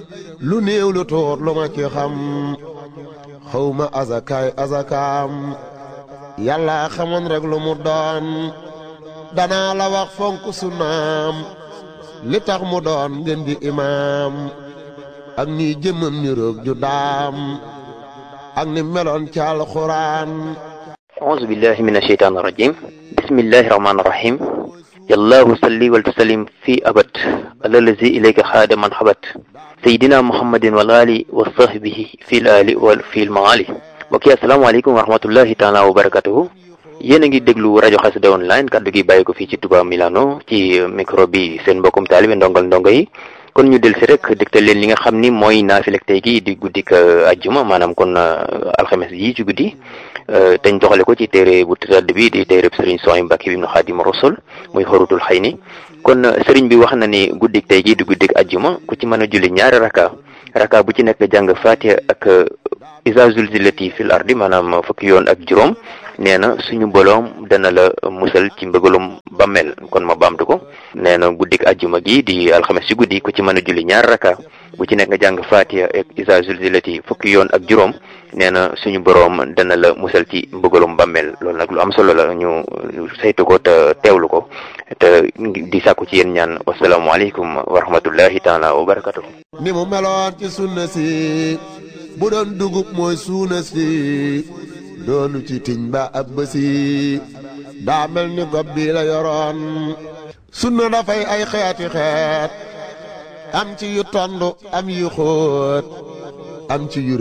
lu néew lu tuut lu ma ci xam xawma azakaay azakaam yàlla xamoon rek lu mu doon danaa la wax fonk sunnaam li tax mu doon ngeen di imaam ak ni jëmmam ni roog ju daam ak ni meloon ci alxuraan أعوذ بالله من الشيطان الرجيم بسم الله الرحمن الرحيم يا الله صلي وسلم في أبد على الذي إليك خاد من حبت سيدنا محمد والآل وصحبه في الآل وفي المعالي mbokk yi asalaamaaleykum wa rahmatullahi taala wa barakatuhu yéen a ngi déglu rajo Xassida online kaddu gi bàyyi ko fii ci Touba Milano ci micro bi seen mbokkum taalibe ndongal ndongo yi kon ñu del si rek dégtal leen li nga xam ni mooy naafilek tey gi di guddik ajjuma maanaam kon alxames yi ci guddi teñ doxale ko ci téere bu tëdd bi di téere sëriñ Sohaybu Mbàkke bi ibnu Xaadim Rasul muy xorutul xëy ni kon sëriñ bi wax na ni guddik tey gi di guddik ajjuma ku ci mën a julli ñaari raka raka bu ci nekk jàng Fatiha ak iza zulzilati fil ardi maanaam fukki yoon ak juróom nee na suñu boroom dana la musal ci mbëgalum bammel kon ma baamtu ko nee na guddik ajjuma gi di alxames ci guddi ku ci mën a julli ñaar raka bu ci nekk nga jàng Fatiha ak iza zulzilati fukki yoon ak juróom nee na suñu boroom dana la musal ci mbëgalum bammel loolu nag lu am solo la ñu saytu ko te teewlu ko te di sàkku ci yéen ñaan wasalaamualeykum wa rahmatullahi taala wa barakatuh ni mu meloon ci sunna si bu doon dugub mooy suuna si doonu ci tiñ ba ab bësi daa mel ni gob bi la yoroon sunna dafay ay xeeti xeet am ci yu tondu am yu xóot am ci yu